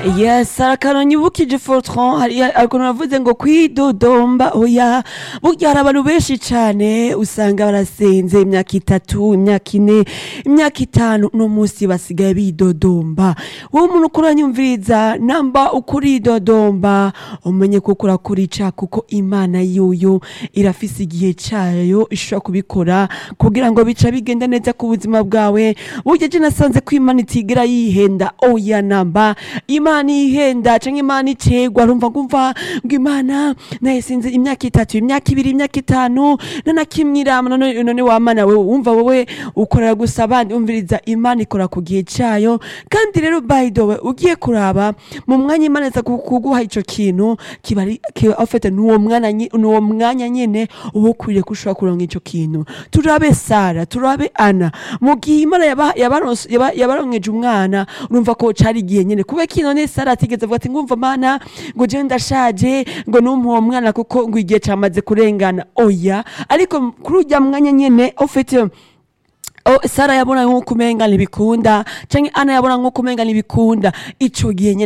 yes arakanonye ubukije fortran hariya ariko navuze ngo kwidodomba oya burya hari abantu benshi cane usanga barasenze imyaka itatu imyaka ine imyaka itanu no musi basigaye bidodomba wowe umuntu ukuranyumviriza namba ukuridodomba umenye kuko urakurica kuko imana yuyu irafise igihe cayo ishobora kubikora kugira ngo bica bigenda neza ku buzima bwawe burya je nasanze ko imana itigera yihenda oya namba imana ihenda canke imana icegwa rumva ngumva ngo imana naye sinzi imyaka itatu imyaka ibiri imyaka itanu nanakimwirama none none wamana wewe wumva wowe ukorera gusa abandi umviriza imana ikora ku gihe cayo kandi rero by the way ugiye kuraba mu mwanya imana iza ku- kuguha ico kintu kiba ari kiba ofete nuwo mwana nyi- nuwo mwanya nyene uba ukwiriye ko ushobora kuronka ico kintu turabe sara turabe ana mu gihe imana yaba- yabaronse- yaba- yabaronkeje umwana urumva ko cari igihe nyene kubera ko none sara atigeze avuga ati ngumva mana ngo jewe ndashaje ngo numpe uwo mwana kuko ngo igihe camaze kurengana oya ariko kuri urya mwanya nyene ofete Oh, Sara yabona nk'uko umenga ntibikunda canke Ana yabona nk'uko umenga ntibikunda ico gihe nyene